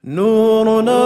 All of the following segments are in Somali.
نورنا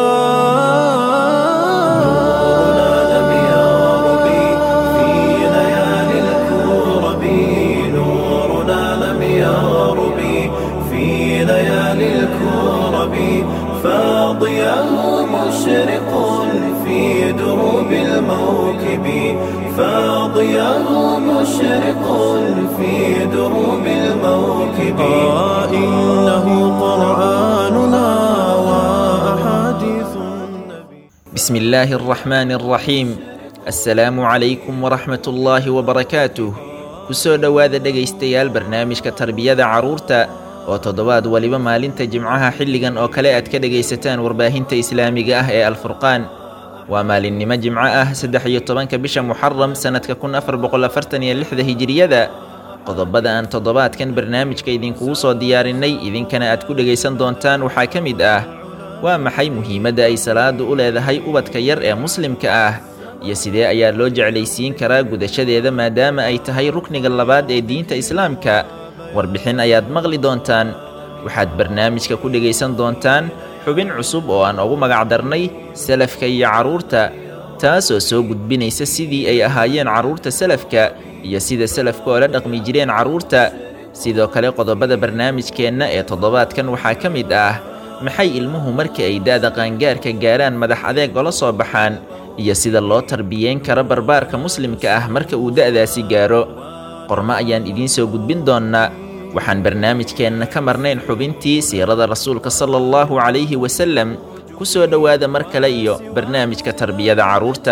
لم يرب في ليالي الكرب نورنا لم يرب في ليالي الكرب فاضياه مشرق في دروب الموكب فاضياه مشرق في دروب الموكب آه إنه قرآننا وأحاديث النبي بسم الله الرحمن الرحيم assalaamu calaykum waraxmat ullaahi wabarakaatuh kusoo dhowaada dhegaystayaal barnaamijka tarbiyada carruurta oo toddobaad waliba maalinta jimcaha xilligan oo kale aad ka dhegaysataan warbaahinta islaamiga ah ee alfurqaan waa maalinnimo jimco ah saddex iyo tobanka bisha muxaram sannadka kun afar boqol afartan iyo lixda hijiriyada qodobada aan toddobaadkan barnaamijka idinkugu soo diyaarinay idinkana aad ku dhegaysan doontaan waxaa ka mid ah waa maxay muhiimadda ay salaadu u leedahay ubadka yar ee muslimka ah iyo sidee ayaa loo jeclaysiin karaa gudashadeeda maadaama ay tahay rukniga labaad ee diinta islaamka warbixin ayaad maqli doontaan waxaad barnaamijka ku dhegaysan doontaan xubin cusub oo aan ugu magacdarnay salafka iyo carruurta taasoo soo gudbinaysa sidii ay ahaayeen carruurta salafka iyo sida salafka oo la dhaqmi jireen carruurta sidoo kale qodobada barnaamijkeenna ee toddobaadkan waxaa ka mid ah maxay ilmuhu marka ay da'da qaangaarka gaaraan madax adeeg ola soo baxaan iyo sida loo tarbiyeyn karo barbaarka muslimka ah marka uu da'daasi gaaro qormo ayaan idiin soo gudbin doonnaa waxaan barnaamijkeenna ka marnayn xubintii siirada rasuulka sala allahu calayhi wasalem ku soo dhowaada mar kale iyo barnaamijka tarbiyada carruurta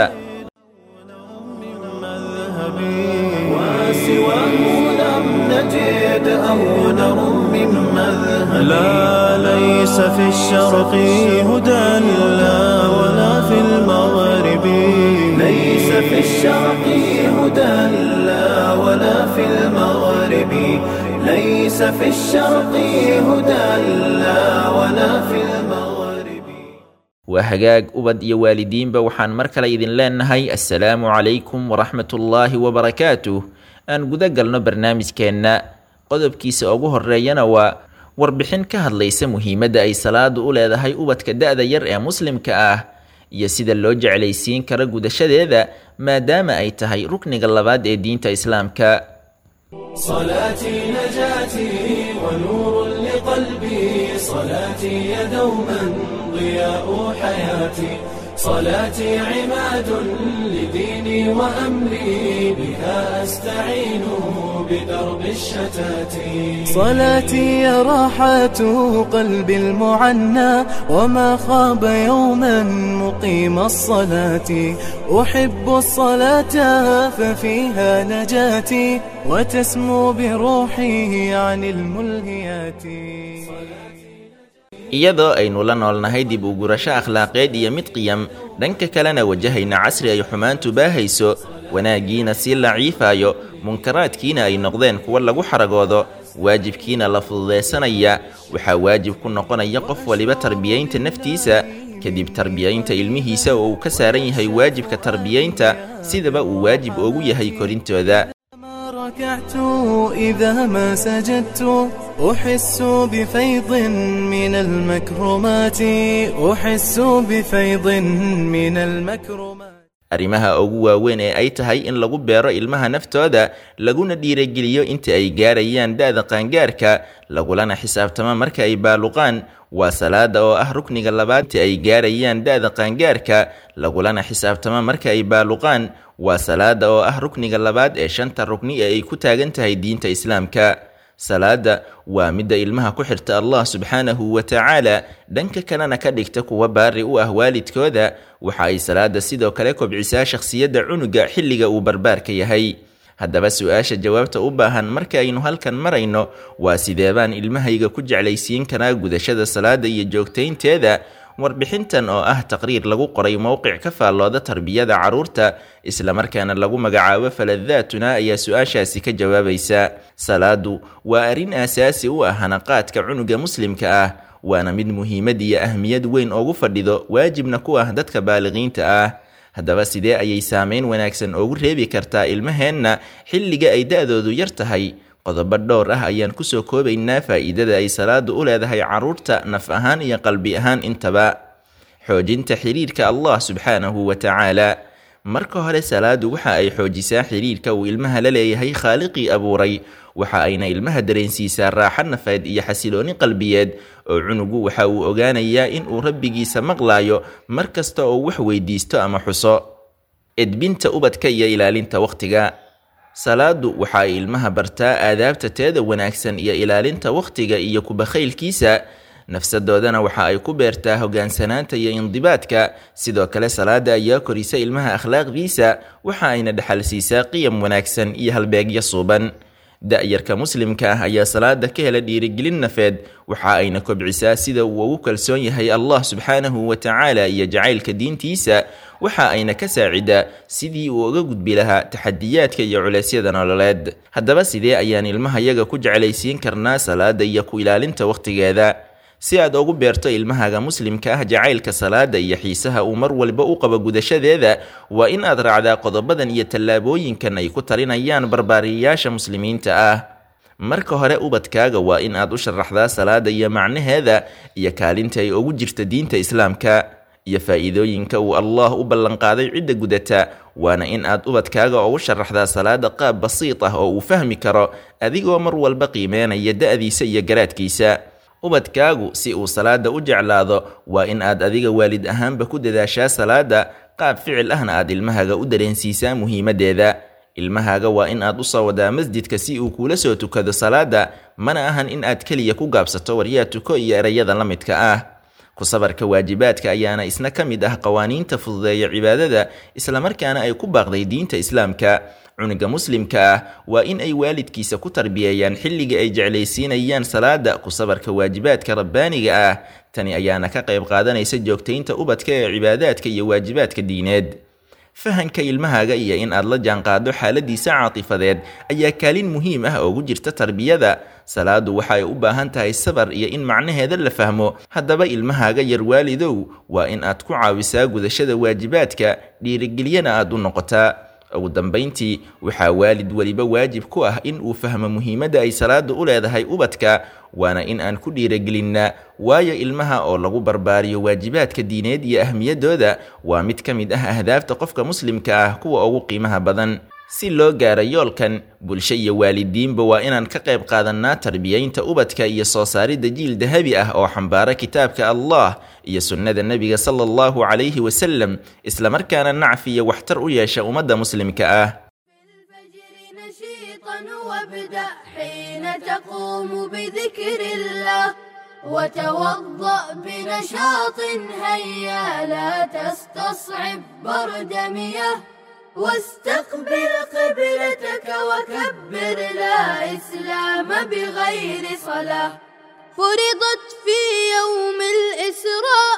وسواه لم نجد أو نرم من مذهب لا ليس في الشرق هدى لا ولا في المغرب ليس في الشرق هدى لا ولا في المغرب ليس في الشرق هدى لا ولا في المغرب waa hagaag ubad iyo waalidiinba waxaan mar kale idin leenahay assalaamu calaykum waraxmatullaahi wabarakaatuh aan guda galno barnaamijkeenna qodobkiisa ugu horreeyana waa warbixin ka hadlaysa muhiimadda ay salaadu u leedahay ubadka da'da yar ee muslimka ah iyo sida loo jeclaysiin karo gudashadeeda maadaama ay tahay rukniga labaad ee diinta islaamka صلاتي نجاتي ونور لقلبي صلاتي يا دوما ضياء حياتي صلاتي عماد لديني وأمري بها أستعين بدرب الشتات صلاتي يا راحة قلبي المعنى وما خاب يوما مقيم الصلاة أحب الصلاة ففيها نجاتي وتسمو بروحي عن الملهيات iyadoo aynu la noolnahay dib u gurasho akhlaaqeed iyo mid qiyam dhanka kalena wajahayna casri ay xumaantu baahayso wanaaggiina sii laciifaayo munkaraadkiina ay noqdeen kuwo lagu xaragoodo waajibkiina la fududaysanaya waxaa waajib ku noqonaya qof waliba tarbiyaynta naftiisa kadib tarbiyaynta ilmihiisa oo uu ka saaran yahay waajibka tarbiyaynta sidaba uu waajib ugu yahay korintooda ما ركعت إذا ما سجدت أحس بفيض من المكرمات أحس بفيض من المكرمات arrimaha ugu waaweyn ee ay tahay in lagu beero ilmaha naftooda laguna dhiirageliyo inta ay gaarayaan da'da qaangaarka lagulana xisaabtamo marka ay baaluqaan waa salaada oo ah rukniga labaad inta ay gaarayaan da'da qaangaarka lagulana xisaabtamo marka ay baaluqaan waa salaada oo ah rukniga labaad ee shanta rukni ee ay ku taagan tahay diinta islaamka salaada waa midda ilmaha ku xirta allah subxaanahu wa tacaala dhanka kalena ka dhigta kuwa baari u ah waalidkooda waxa ay salaada sidoo kale kobcisaa shakhsiyadda cunuga xilliga uu barbaarka yahay haddaba su-aasha jawaabta u baahan marka aynu halkan marayno waa sideebaan ilmahayga ku jeclaysiin karaa gudashada salaada iyo joogtaynteeda warbixintan oo ah taqriir lagu qoray mowqic ka faallooda tarbiyada carruurta islamarkaana lagu magacaabo faladaatuna ayaa su-aashaasi ka jawaabaysa salaadu waa arrin aasaasi u ah hanaqaadka cunuga muslimka ah waana mid muhiimad iyo ahmiyad weyn ugu fadhido waajibna ku ah dadka baaliqiinta ah haddaba sidee ayay saameyn wanaagsan ugu reebi kartaa ilmaheenna xilliga ay da-doodu yar tahay qodobo dhowr ah ayaan kusoo koobaynaa faa'iidada ay salaadu u leedahay carruurta naf ahaan iyo qalbi ahaan intaba xoojinta xiriirka allah subxaanahu wa tacaala marka hore salaadu waxa ay xoojisaa xiriirka uu ilmaha la leeyahay khaaliqii abuuray waxa ayna ilmaha dareensiisaa raaxo nafeed iyo xasilooni qalbiyeed oo cunugu waxa uu ogaanayaa in uu rabbigiisa maqlaayo mar kasta oo wax weydiisto ama xuso edbinta ubadka iyo ilaalinta wakhtiga salaadu waxa ay ilmaha bartaa aadaabta teeda wanaagsan iyo ilaalinta wakhtiga iyo kubakhaylkiisa nafsadoodana waxa ay ku beertaa hogaansanaanta iyo indibaadka sidoo kale salaada ayaa korisa ilmaha akhlaaqdiisa waxa ayna dhexal siisaa qiyam wanaagsan iyo halbeegyo suuban da-yarka muslimka ah ayaa salaada ka hela dhiirigelin nafeed waxa ayna kobcisaa sida uu ugu kalsoon yahay allah subxaanahu wa tacaala iyo jacaylka diintiisa waxa ayna ka saacidaa sidii uu uga gudbi lahaa taxadiyaadka iyo culeysyada nololeed haddaba sidee ayaan ilmahayaga ku jeclaysiin karnaa salaada iyo ku ilaalinta wakhtigeeda si aad ugu beerto ilmahaga muslimka ah jacaylka salaada iyo xiisaha uu mar walba u qabo gudashadeeda waa in aad raacdaa qodobadan iyo tallaabooyinkan ay ku talinayaan barbaariyayaasha muslimiinta ah marka hore ubadkaaga waa in aad u sharaxdaa salaada iyo macnaheeda iyo kaalinta ay ugu jirta diinta islaamka iyo faa'iidooyinka uu allah u ballanqaaday cidda gudata waana in aad ubadkaaga ugu sharaxdaa salaada qaab basiid ah oo uu fahmi karo adigoo mar walba qiimeynaya da-diisa iyo garaadkiisa ubadkaagu si uu salaada u jeclaado waa in aad adiga waalid ahaanba ku dadaashaa salaada qaab ficil ahna aad ilmahaga u dareensiisaa muhiimadeeda ilmahaaga waa in aad u soo wadaa masjidka si uu kuula soo tukado salaada mana ahan in aad keliya ku gaabsato waryaa tuko iyo erayada la midka ah ku sabarka waajibaadka ayaana isna ka mid ah qawaaniinta fududeeya cibaadada islamarkaana ay ku baaqday diinta islaamka cunuga muslimka ah waa in ay waalidkiisa ku tarbiyeeyaan xilliga ay jeclaysiinayaan salaada ku sabarka waajibaadka rabbaaniga ah tani ayaana ka qayb qaadanaysa joogtaynta ubadka ee cibaadaadka iyo waajibaadka diineed fahanka ilmahaaga iyo in aad la jaanqaado xaaladiisa caatifadeed ayaa kaalin muhiim ah ugu jirta tarbiyada salaadu waxa ay u baahan tahay sabar iyo in macnaheeda la fahmo haddaba ilmahaaga yar waalidow waa in aad ku caawisaa gudashada waajibaadka dhiirigelyana aad u noqotaa ugu dambayntii waxaa waalid weliba waajib ku ah in uu fahmo muhiimadda ay salaada u leedahay ubadka waana in aan ku dhiiragelinnaa waayo ilmaha oo lagu barbaariyo waajibaadka diineed iyo ahmiyadooda waa mid ka mid ah ahdaafta qofka muslimka ah kuwa ugu qiimaha badan si loo gaaro yoolkan bulsho iyo waalidiinba waa inaan ka qayb qaadannaa tarbiyaynta ubadka iyo soo saaridda jiil dahabi ah oo xambaara kitaabka allah iyo sunnada nebiga sala allahu calayhi wasalam islamarkaana nacfi iyo waxtar u yeesha ummadda muslimka ah الفجر نشيطا وابدأ حين تقوم بذكر الله وتوضأ بنشاط هيا لا تستصعب برد مياه واستقبل قبلتك وكبر لا إسلام بغير صلاة فرضت في يوم الإسراء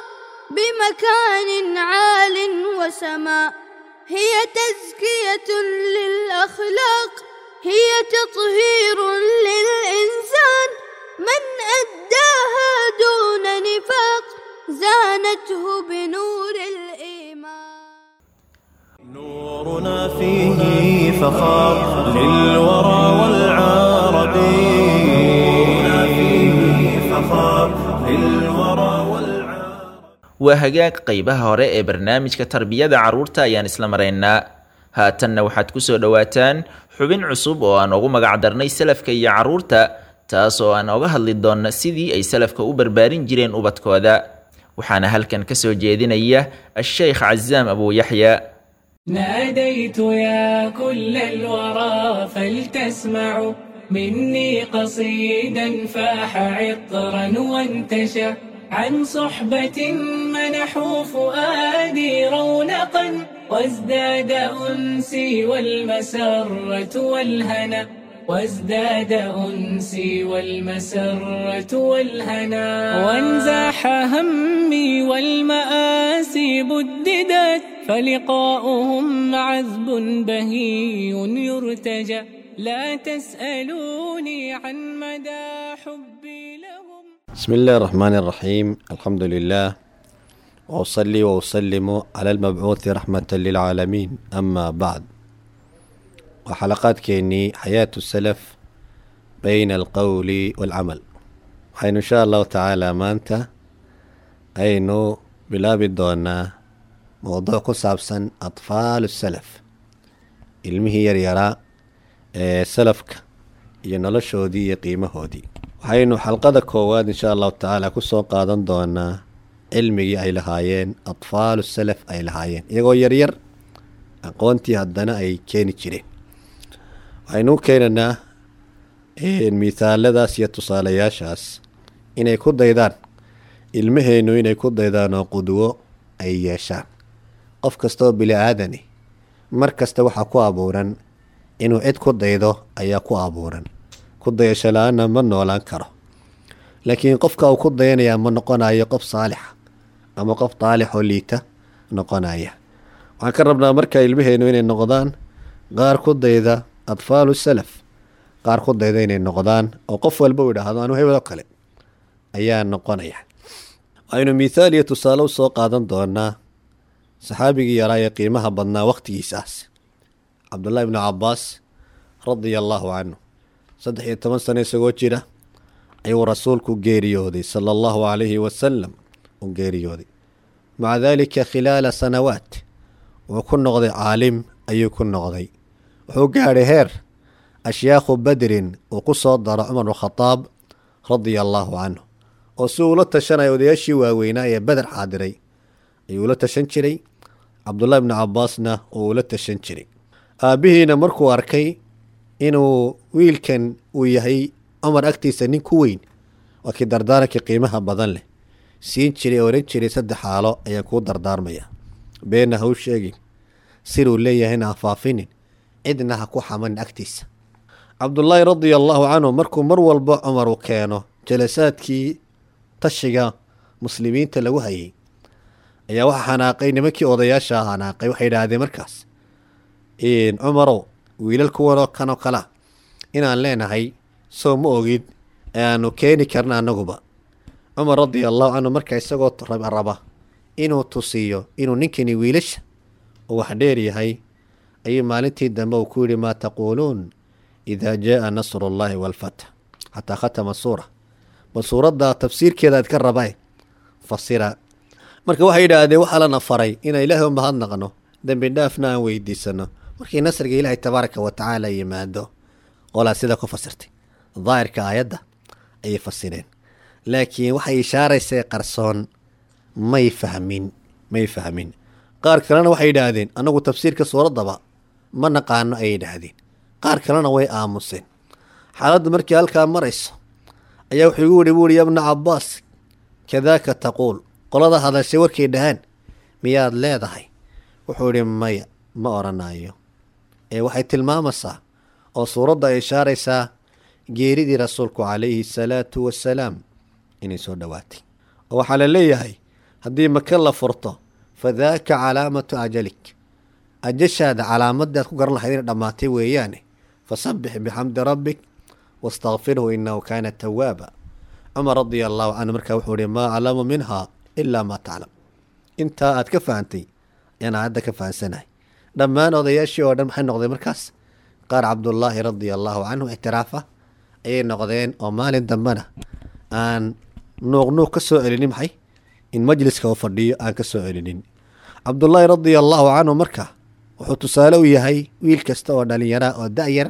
بمكان عال وسماء هي تزكية للأخلاق هي تطهير للإنسان من أداها دون نفاق زانته بنور الإيمان نورنا فيه فخار للورى والعرب نورنا فيه فخار للورى والعرب waa hagaag qaybaha hore ee barnaamijka tarbiyada carruurta ayaan isla maraynaa haatanna waxaad ku soo dhowaataan xubin cusub oo aan ugu magacdarnay salafka iyo carruurta taas oo aan oga hadli doonna sidii ay salafka u barbaarin jireen ubadkooda waxaana halkan ka soo jeedinaya a-sheykh casaam abu yaxya ناديت يا كل الورى فلتسمعوا مني قصيدا فاح عطرا وانتشى عن صحبة منحوا فؤادي رونقا وازداد أنسي والمسرة والهنا وازداد أنسي والمسرة والهنا وانزاح همي والمآسي بددت فلقاؤهم عذب بهي يرتجى لا تسألوني عن مدى حبي لهم بسم الله الرحمن الرحيم الحمد لله وأصلي وأسلم على المبعوث رحمة للعالمين أما بعد وحلقات كيني حياة السلف bayna alqowli waalcamal waxaynu insha allahu tacaala maanta aynu bilaabi doonaa mowduuc ku saabsan atfaalu salaf ilmihii yaryaraa ee salafka iyo noloshoodii iyo qiimahoodii waxaynu xalqada koowaad insha allahu tacaala kusoo qaadan doonaa cilmigii ay lahaayeen atfaalu salaf ay lahaayeen iyagoo yaryar aqoontii haddana ay keeni jireen waxaynu u keenanaa mithaaladaas iyo tusaalayaashaas inay ku daydaan ilmaheennu inay ku daydaan oo qudwo ay yeeshaan qof kastaoo bili aadani mar kasta waxaa ku abuuran inuu cid ku daydo ayaa ku abuuran ku dayasho la-aanna ma noolaan karo laakiin qofka uu ku dayanayaa ma noqonayo qof saalixa ama qof daalixoo liita noqonaya waxaan ka rabnaa marka ilmaheennu inay noqdaan qaar ku dayda atfaalu salaf qaar ku dayda inay noqdaan oo qof walba uu idhaahdo anu hebel oo kale ayaa noqonaya waxaynu mithaal iyo tusaale usoo qaadan doonaa saxaabigii yaraa ee qiimaha badnaa wakhtigiisaas cabdullaahi ibnu cabbaas radia allaahu canhu saddex iyo toban sano isagoo jira ayuu rasuulku geeriyooday sala allahu calayhi wasalam u geeriyooday maca daalika khilaala sanawaat wuu ku noqday caalim ayuu ku noqday wuxuu gaadhay heer ashyaakhu badrin uu ku soo daro cumar bnukhadaab radia allaahu canhu oo si uula tashanaya odayaashii waaweynaa ee beder xaadiray ayuu ula tashan jiray cabdullahi bnu cabbaasna uu ula tashan jiray aabbihiina markuu arkay inuu wiilkan uu yahay cumar agtiisa nin ku weyn waa kii dardaarankii qiimaha badan leh siin jiray oran jiray saddex xaalo ayaan kuu dardaarmaya beenna ha u sheegin siruu leeyahayna ha faafinin cidna ha ku xamanin agtiisa cabdullaahi radia allaahu canhu markuu mar walba cumar uu keeno jalasaadkii tashiga muslimiinta lagu hayay ayaa waxaa xanaaqay nimankii odayaasha xanaaqay waxay idhaahdeen markaas cumarow wiilal kuwanoo kanoo kalea inaan leenahay soo ma ogid ee aanu keeni karna annaguba cumar radia allahu canhu marka isagoo raba inuu tusiyo inuu ninkani wiilasha uu wax dheer yahay ayuu maalintii dambe uu ku yidhi maa taquuluun idaa jaaa nasru ullaahi waalfatx xataa khatama suura bal suuradda tafsiirkeeda aad ka rabae fasira marka waxay yidhaahdeen waxaa lana faray inaan ilaahay u mahadnaqno dembi dhaafna aan weydiisano markii nasriga ilaahay tabaaraka wa tacaala yimaado qolaa sida ku fasirtay daahirka aayadda ayay fasireen laakiin waxay ishaaraysay qarsoon may fahmin may fahmin qaar kalena waxay yidhaahdeen annagu tafsiirka suuraddaba ma naqaano ayay yidhaahdeen qaar kalena way aamuseen xaaladdu markii halkaa marayso ayaa wuxuu igu yihi buuhi yabna cabbaas kadaaka taquul qolada hadashay warkay dhahaan miyaad leedahay wuxuu idhi maya ma odhanayo ee waxay tilmaamaysaa oo suuradda ay ishaaraysaa geeridii rasuulku calayhi salaatu wasalaam inay soo dhowaatay oo waxaa la leeyahay haddii maka la furto fa daaka calaamatu ajalik ajashaada calaamadaad ku garan lahayd inay dhammaatay weeyaane fasabbix bixamdi rabbik wastakfirhu inahu kaana tawaaba cumar radia allahu canhu markaa wuxuu ihi maa aclamu minha ilaa maa taclam intaa aad ka fahantay ayaan aayadda ka fahansanahay dhammaan odayaashii oo dhan maxay noqdeen markaas qaar cabdullaahi radia allaahu canhu ictiraafa ayay noqdeen oo maalin dambena aan nuuqnuuq ka soo celinin maxay in majliska uu fadhiyo aan ka soo celinin cabdullaahi radia allaahu canhu marka wuxuu tusaale u yahay wiil kasta oo dhallinyaraa oo da-yar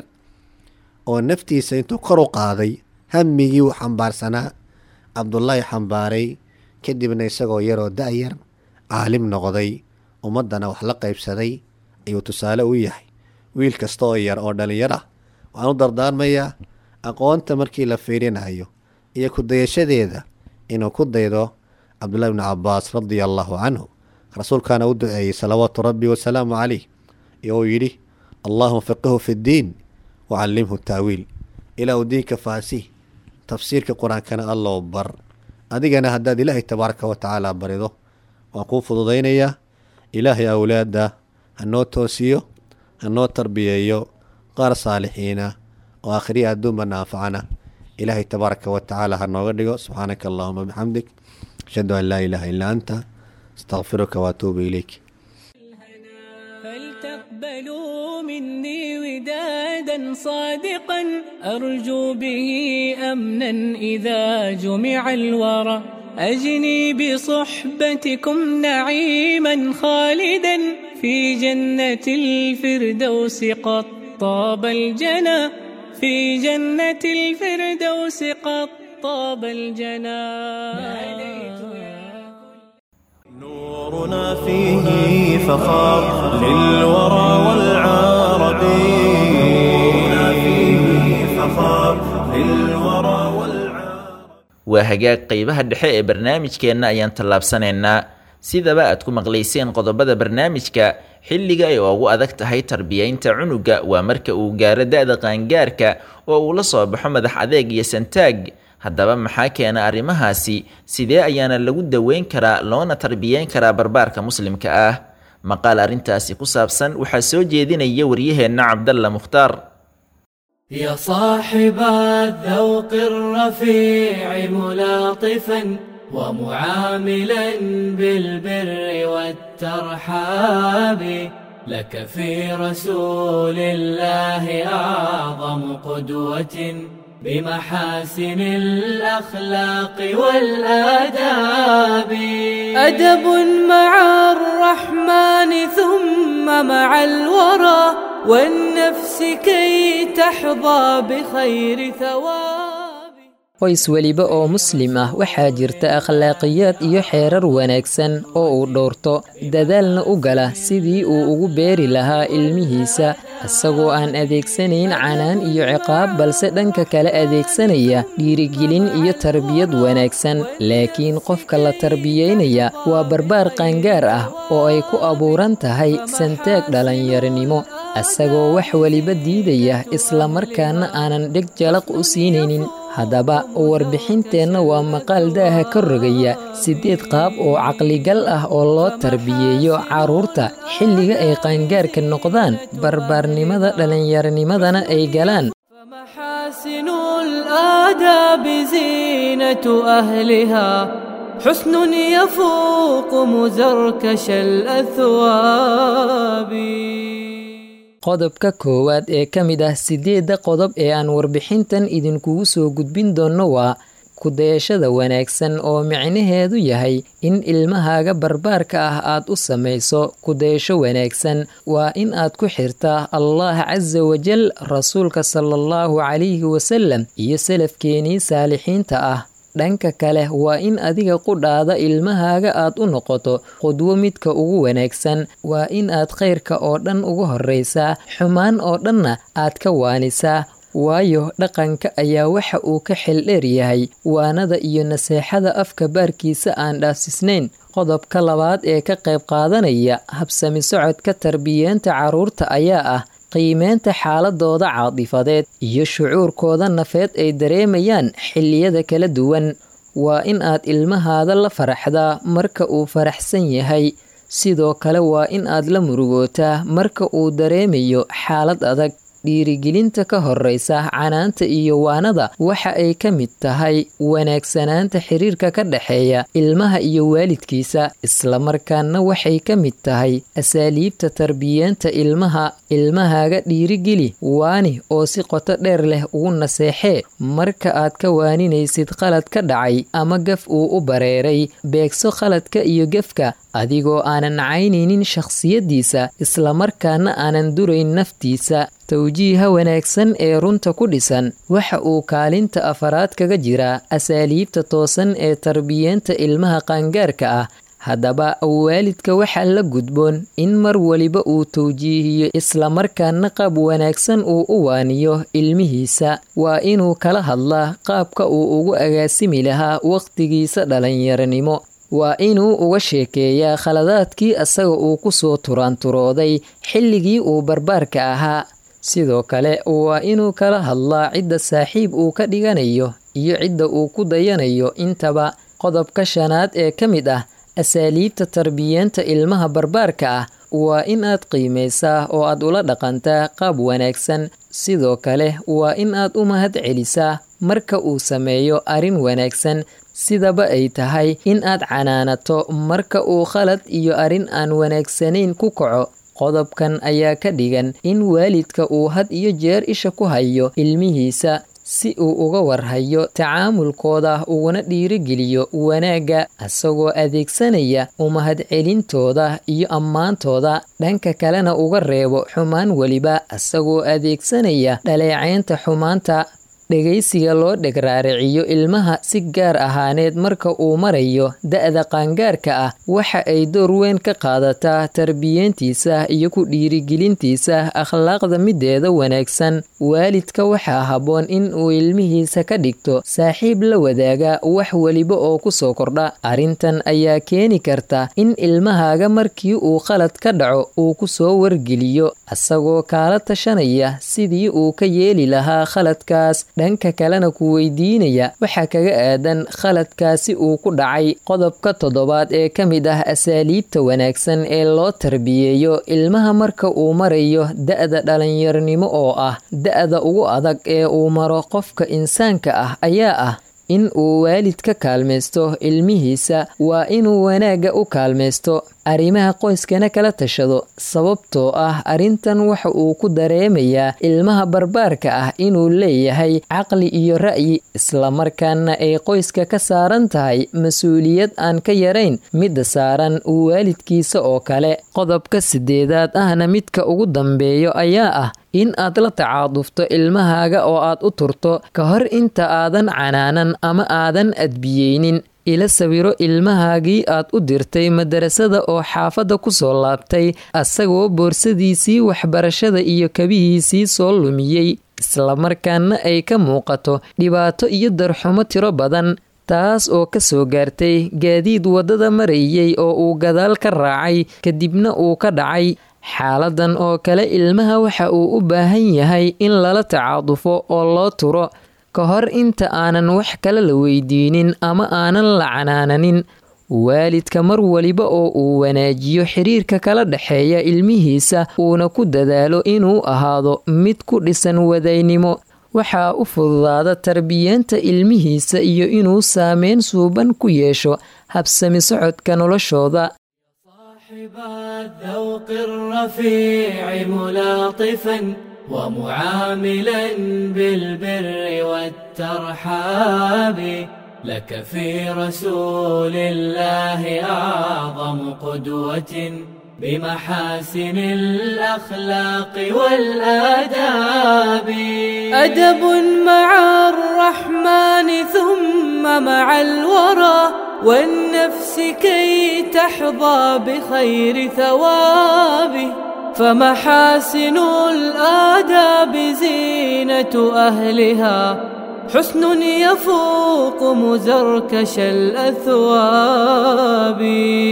oo naftiisa intuu kor u qaaday hammigii uu xambaarsanaa cabdullaahi xambaaray kadibna isagoo yaroo da-yar caalim noqday ummaddana wax la qaybsaday ayuu tusaale u yahay wiil kasta oo yar oo dhallinyar ah waxaan u dardaarmayaa aqoonta markii la fiirinayo iyo ku dayashadeeda inuu ku daydo cabdullahi bnu cabbaas radia allaahu canhu rasuulkaana u duceeyey salawaatu rabbi wasalaamu caleyh iyo uu yidhi allaahuma faqihu fi ddiin wacallimhu taawiil ilaa uu diinka faasih tafsiirka qur-aankana allow bar adigana haddaad ilaahay tabaaraka wa tacaala barido waan kuu fududaynayaa ilaahay awlaadda hanoo toosiyo hanoo tarbiyeeyo qaar saalixiina oo akhriya adduunbana anfacana ilaahay tabaaraka wa tacaala ha nooga dhigo subxaanaka allahuma bixamdik ashhadu an laa ilaaha illaa anta astaqfiruka waatuubu ilayk فلتقبل تقبلوا مني ودادا صادقا أرجو به أمنا إذا جمع الورى أجني بصحبتكم نعيما خالدا في جنة الفردوس قد طاب الجنى في جنة الفردوس قد طاب الجنى نورنا فيه فخار للورى والعرب نورنا فيه فخار للورى والعرب waa hagaag qeybaha dhexe ee barnaamijkeenna ayaan tallaabsanaynaa sidaba aad ku maqlayseen qodobada barnaamijka xilliga ay ugu adag tahay tarbiyaynta cunuga waa marka uu gaaro da-da qaangaarka oo uu la soo baxo madax adeeg iyo santaag haddaba maxaa keena arrimahaasi sidee ayaana lagu daweyn karaa loona tarbiyeyn karaa barbaarka muslimka ah maqaal arrintaasi ku saabsan waxaa soo jeedinaya waryaheenna cabdalla mukhtaar يا صاحب الذوق الرفيع ملاطفا ومعاملا بالبر والترحاب لك في رسول الله أعظم قدوة بمحاسن الأخلاق والآداب أدب مع الرحمن ثم مع الورى والنفس كي تحظى بخير ثواب qoys weliba oo muslim ah waxaa jirta akhlaaqiyaad iyo xeerar wanaagsan oo uu dhowrto dadaalna u gala sidii uu ugu beeri lahaa ilmihiisa isagoo aan adeegsanayn canaan iyo ciqaab balse dhanka kale adeegsanaya dhiirigelin iyo tarbiyad wanaagsan laakiin qofka la tarbiyeynaya waa barbaar qaangaar ah oo ay ku abuuran tahay santaag dhalinyarinimo isagoo wax weliba diidaya islamarkaana aanan dheg jalaq u siinaynin haddaba warbixinteenna waa maqaal daaha ka rogaya siddeed qaab oo caqligal ah oo loo tarbiyeeyo carruurta xilliga ay qaangaarka noqdaan barbaarnimada dhallinyaronimadana ay galaan فمحاسن الآداب زينة أهلها حسن يفوق مزركش الأثواب qodobka koowaad ee ka mid ah siddeedda qodob ee aan warbixintan idinkugu soo gudbin doonno waa kudayashada wanaagsan oo micnaheedu yahay in ilmahaaga barbaarka ah aad u samayso kudayasho wanaagsan waa in aad ku xirtaa allah casa wajal rasuulka sala allahu calayhi wasalam iyo salafkeenii saalixiinta ah dhanka kale waa in adiga qudhaada ilmahaaga aad u noqoto qudwo midka ugu wanaagsan waa in aad khayrka oo dhan uga horraysaa xumaan oo dhanna aad ka waanisaa waayo dhaqanka ayaa waxa uu ka xeldheer yahay waanada iyo naseexada afka baarkiisa aan dhaafsisnayn qodobka labaad ee ka qayb qaadanaya habsami socodka tarbiyeenta carruurta ayaa ah qiimeynta xaaladooda caadifadeed iyo shucuurkooda nafeed ay dareemayaan xilliyada kala duwan waa in aad ilmahaada la faraxdaa marka uu faraxsan yahay sidoo kale waa in aad la murugootaa marka uu dareemayo xaalad adag dhiirigelinta ka horraysa canaanta iyo waanada waxa ay ka mid tahay wanaagsanaanta xiriirka ka dhexeeya ilmaha iyo waalidkiisa islamarkaana waxay ka mid tahay asaaliibta tarbiyeenta ilmaha ilmahaaga dhiirigeli waani oo si qoto dheer leh ugu naseexee marka aad ka waaninaysid qalad ka dhacay ama gaf uu u bareeray beegso qaladka iyo gefka adigoo aanan caynaynin shakhsiyaddiisa islamarkaana aanan durayn naftiisa tawjiiha wanaagsan ee runta ku dhisan waxa uu kaalinta afaraad kaga jiraa asaaliibta toosan ee tarbiyeenta ilmaha qaangaarka ah haddaba waalidka waxaa la gudboon in mar waliba uu tawjiihiyo islamarkaana qaab wanaagsan uu u waaniyo ilmihiisa waa inuu kala hadlaa qaabka uu ugu agaasimi lahaa wakhtigiisa dhalinyaronimo waa inuu uga sheekeeyaa khaladaadkii asaga uu ku soo turaanturooday xilligii uu barbaarka ahaa sidoo kale waa inuu kala hadlaa cidda saaxiib uu ka dhiganayo iyo cidda uu ku dayanayo intaba qodobka shanaad ee ka mid ah asaaliibta tarbiyeenta ilmaha barbaarka ah waa in aad qiimaysaa oo aad ula dhaqantaa qaab wanaagsan sidoo kale waa in aad u mahad celisaa marka uu sameeyo arrin wanaagsan sidaba ay tahay in aad canaanato marka uu khalad iyo arrin aan wanaagsanayn ku kaco qodobkan ayaa ka dhigan in waalidka uu had iyo jeer isha ku hayo ilmihiisa si uu uga warhayo tacaamulkooda uguna dhiirigeliyo wanaagga isagoo adeegsanaya umahadcelintooda iyo ammaantooda dhanka kalena uga reebo xumaan weliba isagoo adeegsanaya dhaleecaynta xumaanta dhegaysiga loo dhegraariciyo ilmaha si gaar ahaaneed marka uu marayo da-da qaangaarka ah waxa ay door weyn ka qaadataa tarbiyeentiisa iyo ku dhiirigelintiisa akhlaaqda mideeda wanaagsan waalidka waxaa habboon in uu ilmihiisa ka dhigto saaxiib la wadaaga wax weliba oo kusoo kordha arrintan ayaa keeni karta in ilmahaaga markii uu khalad ka dhaco uu kusoo wargeliyo isagoo kaala tashanaya sidii uu ka yeeli lahaa khaladkaas dhanka kalena ku weydiinaya waxaa kaga aadan khaladkaasi uu ku dhacay qodobka toddobaad ee ka mid ah asaaliibta wanaagsan ee loo tarbiyeeyo ilmaha marka uu marayo da-da dhallinyarnimo oo ah da-da ugu adag ee uu maro qofka insaanka ah ayaa ah in uu waalid ka kaalmaysto ilmihiisa waa inuu wanaagga u kaalmaysto arrimaha qoyskana kala tashado sababtoo ah arrintan waxa uu ku dareemayaa ilmaha barbaarka ah inuu leeyahay caqli iyo ra'yi islamarkaana ay qoyska ka saaran tahay mas-uuliyad aan ka yarayn midda saaran waalidkiisa oo kale qodobka sideedaad ahna midka ugu dambeeyo ayaa ah in aad la tacaadufto ilmahaaga oo aad u turto ka hor inta aadan canaanan ama aadan adbiyeynin ila sawiro ilmahaagii aad u dirtay madarasada oo xaafadda ku soo laabtay asagoo boorsadiisii waxbarashada iyo kabihiisii soo lumiyey islamarkaana ay ka muuqato dhibaato iyo darxumo tiro badan taas oo ka soo gaartay gaadiid waddada marayay oo uu gadaal ka raacay kadibna uu ka dhacay xaaladan oo kale ilmaha waxa uu u baahan yahay in lala tacaadufo oo loo turo ka hor inta aanan wax kale la weydiinin ama aanan la canaananin waalidka mar waliba oo uu wanaajiyo xiriirka kala dhexeeya ilmihiisa uuna ku dadaalo inuu ahaado mid ku dhisan wadaynimo waxaa u fududaada tarbiyeenta ilmihiisa iyo inuu saameyn suuban ku yeesho habsami socodka noloshooda صاحب الذوق الرفيع ملاطفا ومعاملا بالبر والترحاب لك في رسول الله أعظم قدوة بمحاسن الأخلاق والآداب أدب مع الرحمن ثم مع الورى والنفس كي تحظى بخير ثوابه فمحاسن الآداب زينة أهلها حسن يفوق مزركش الأثواب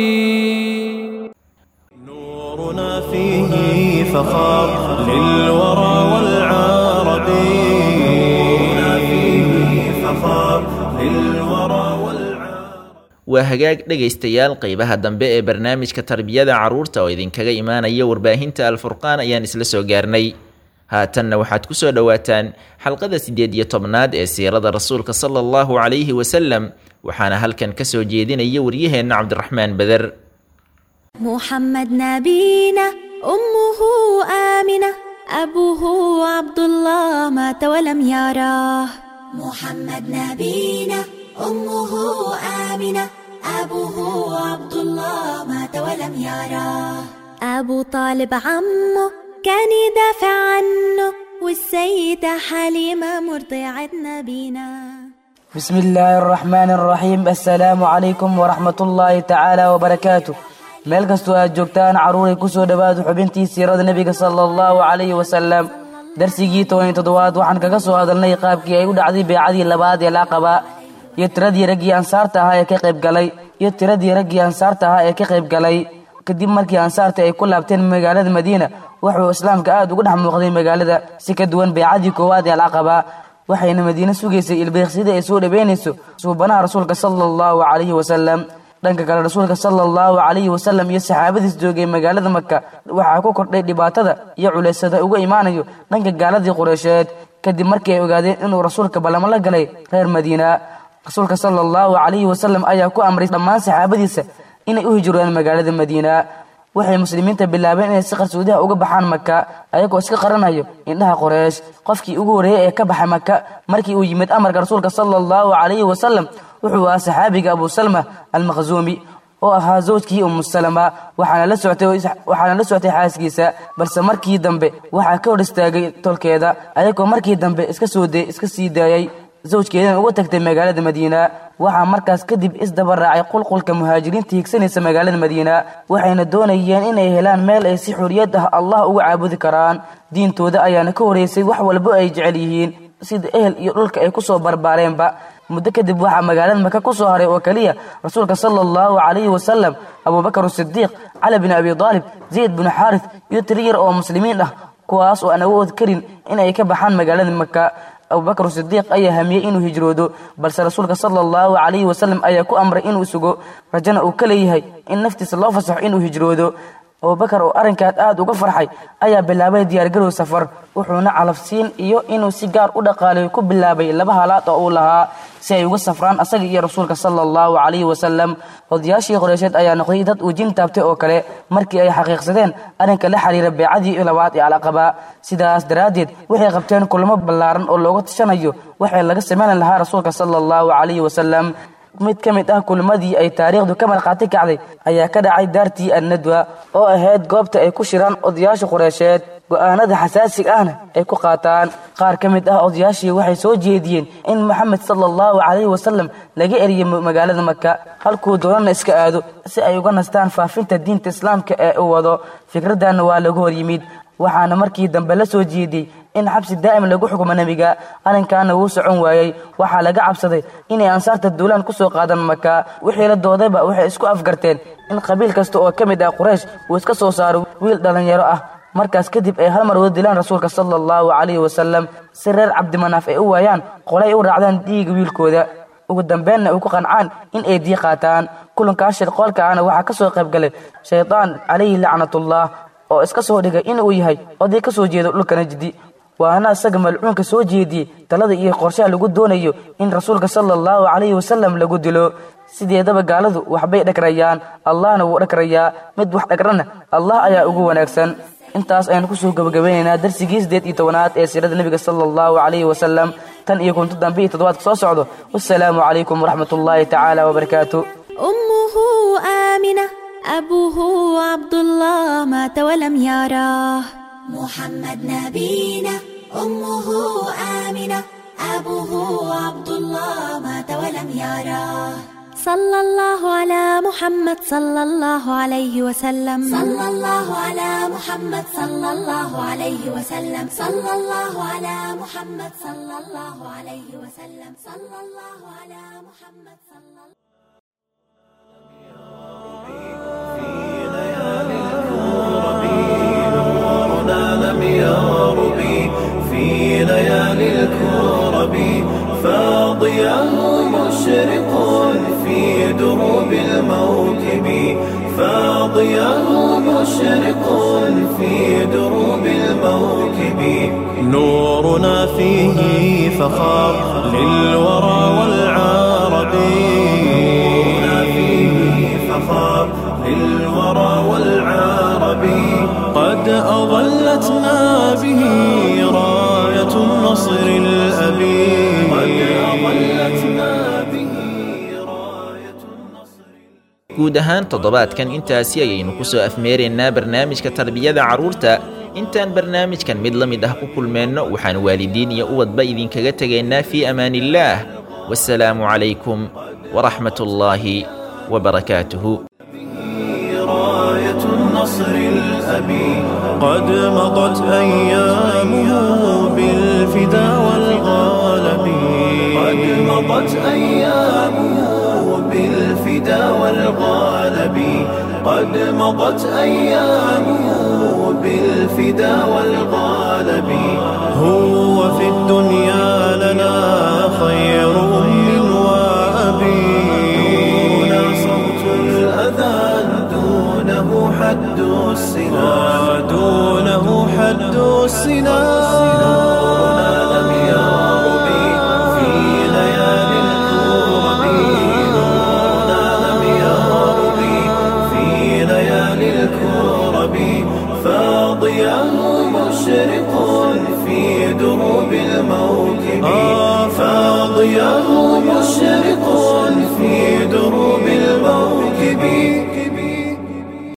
نورنا فيه فخار للورى والعرب نورنا فيه فخار للورى والعرب waa hagaag dhegaystayaal qeybaha dambe ee barnaamijka tarbiyada carruurta oo idinkaga imaanaya warbaahinta alfurqaan ayaan isla soo gaarnay haatanna waxaad ku soo dhowaataan xalqada siddeed iyo tobnaad ee siirada rasuulka sala allahu calayhi wasalam waxaana halkan ka soo jeedinaya waryaheenna cabdiraxmaan beder محمد نبينا أمه آمنة أبوه عبد الله مات ولم يراه محمد نبينا أمه آمنة أبوه عبد الله مات ولم يراه أبو طالب عمه كان يدافع عنه والسيدة حليمة مرضعة نبينا بسم الله الرحمن الرحيم السلام عليكم ورحمة الله تعالى وبركاته meel kastoo aad joogtaan carruuray ku soo dhowaada xubintii siirada nebiga sala allahu calayhi wasalam darsigii toban iyo toddobaad waxaan kaga soo hadalnay qaabkii ay u dhacday beecadii labaad ee laaqabaa iyo tiradii raggii ansaarta ahaa ee ka qayb galay iyo tiradii raggii ansaarta ahaa ee ka qayb galay kadib markii ansaarta ay ku laabteen magaalada madiina wuxuu islaamka aad uga dhex muuqday magaalada si ka duwan beecadii koowaad ee alcaqabaa waxayna madiine sugaysay ilbeeqsida ay soo dhaweynayso suubanaha rasuulka sala allahu calayhi wasalam dhanka kale rasuulka sala allahu calayhi wasalam iyo saxaabadiis joogay magaalada maka waxaa ku kordhay dhibaatada iyo culaysada uga imaanayo dhanka gaaladii qureysheed kadib markii ay ogaadeen inuu rasuulka ballamo la galay reer madiina rasuulka sala allahu calayhi wasalam ayaa ku amray dhammaan saxaabadiisa inay u hijroodaan magaalada madiina waxay muslimiinta bilaabeen inay si qarsoodiha uga baxaan maka ayagoo iska qaranayo indhaha qoreesh qofkii ugu horreeyey ee ka baxay maka markii uu yimid amarka rasuulka sala allahu calayhi wasalam wuxuu ahaa saxaabiga abu salma almakhzuumi oo ahaa zawjkii umu salama waxaana la soctay waxaana la soctay xaaskiisa balse markii dambe waxaa ka hor istaagay tolkeeda ayagoo markii dambe iska soo de iska sii daayay zawjkeedana uga tagtay magaalada madiina waxaa markaas kadib isdaba raacay qulqulka muhaajiriinta higsanaysa magaalada madiina waxayna doonayeen inay helaan meel ay si xoriyad ah allah uga caabudi karaan diintooda ayaana ka horeysay wax walbo ay jecel yihiin sida ehel iyo dhulka ay kusoo barbaareenba muddo kadib waxaa magaalada maka ku soo haray oo keliya rasuulka sala allahu calayhi wasalam abubakar sidiiq cali bin abi daalib zayd bin xaaris iyo tiri yar oo muslimiin ah kuwaas oo aan awood karin inay ka baxaan magaalada maka abubakar sidiiq ayaa hamiyey inuu hijroodo balse rasuulka sala allahu calayhi wasalam ayaa ku amray inuu sugo rajana uu ka leeyahay in naftiisa loo fasaxo inuu hijroodo abubakar oo arrinkaas aada uga farxay ayaa bilaabay diyaargarow safar wuxuuna calafsiin iyo inuu si gaar u dhaqaalayo ku bilaabay laba halaad oo uu lahaa si ay uga safraan asaga iyo rasuulka sala allahu calayhi wasalam odayaashii qoreysheed ayaa noqday dad uu jin taabtay oo kale markii ay xaqiiqsadeen arrinka la xiriira beecadii labaad ee alaqaba sidaas daraaddeed waxay qabteen kulamo ballaaran oo looga tashanayo waxay laga samayn lahaa rasuulka sala allahu calayhi wasalam mid ka mid ah kulmadii ay taariikhdu ka markhaati kacday ayaa ka dhacay daartii annadwa oo ahayd goobta ay ku shiraan odayaasha qureysheed go'aanada xasaasiga ahna ay ku qaataan qaar ka mid ah odayaashii waxay soo jeediyeen in moxamed sala allahu calayhi wasalam laga eriyo magaalada maka halkuu doonana iska aado si ay uga nastaan faafinta diinta islaamka ee uu wado fikraddanna waa lagu hor yimid waxaana markii dambe la soo jeediyey in xabsi daa'im lagu xukumo nebiga arrinkaana wuu socon waayey waxaa laga cabsaday inay ansaarta duulaan ku soo qaadan maka wixii la doodayba waxay isku afgarteen in qabiil kasta oo ka mid ah quraysh uu iska soo saaro wiil dhallinyaro ah markaas kadib ay hal mar wada dilaan rasuulka sala allahu calayhi wasalam si reer cabdimanaaf ay u waayaan qolay u raacdaan dhiiga wiilkooda ugu dambeenna ay ku qancaan in ay dii qaataan kulankaas shirqoolkaana waxaa ka soo qayb galay shaydaan calayhi lacnatullah oo iska soo dhigay inuu yahay oday ka soo jeedo dhulka najdi waana isaga malcuunka soo jeediyey talada iyo qorshaha lagu doonayo in rasuulka sala allahu calayhi wasalam lagu dilo sideedaba gaaladu waxbay dhagrayaan allahna wuu dhagrayaa mid wax dhagrana allah ayaa ugu wanaagsan intaas ayaan kusoo gabagabeynaynaa darsigii sideed iyo tobanaad ee siirada nebiga sala allahu calayhi wasalam tan iyo kunto dambe iyo toddobaadka soo socdo wassalaamu calaykum waraxmat ullaahi tacaala wabarakaatu أمه آمنة أبوه عبد الله مات ولم يراه محمد نبينا أمه آمنة أبوه عبد الله مات ولم يراه صلى الله على محمد صلى الله عليه وسلم صلى الله على محمد صلى الله عليه وسلم صلى الله على محمد صلى الله عليه وسلم صلى الله على محمد صلى الله نورنا لم يرب في ليالي الكرب فاضياه مشرق في دروب الموكب فاضياه مشرق في دروب الموكب نورنا فيه فخار للورى والعرب نورنا فيه فخار للورى والعرب قد أظلتنا به راية النصر الأبي قد أظلتنا به راية النصر guud ahaan toddobaadkan intaasi ayaynu ku soo afmeeraynaa barnaamijka tarbiyada carruurta intaan barnaamijkan mid la mid ah ku kulmeenno waxaan waalidiin iyo ubadba idinkaga tegaynaa fii amaaniillaah wasalaamu calaykum waraxmat ullaahi wabarakaatuhu راية النصر الأبي قد مضت أيامه بالفدا والغالب قد مضت أيامه بالفدا والغالب قد مضت أيامه بالفدا والغالب هو في الدنيا لنا خير أم وأبي دون صوت الأذان دونه حد السنا دونه حد السنا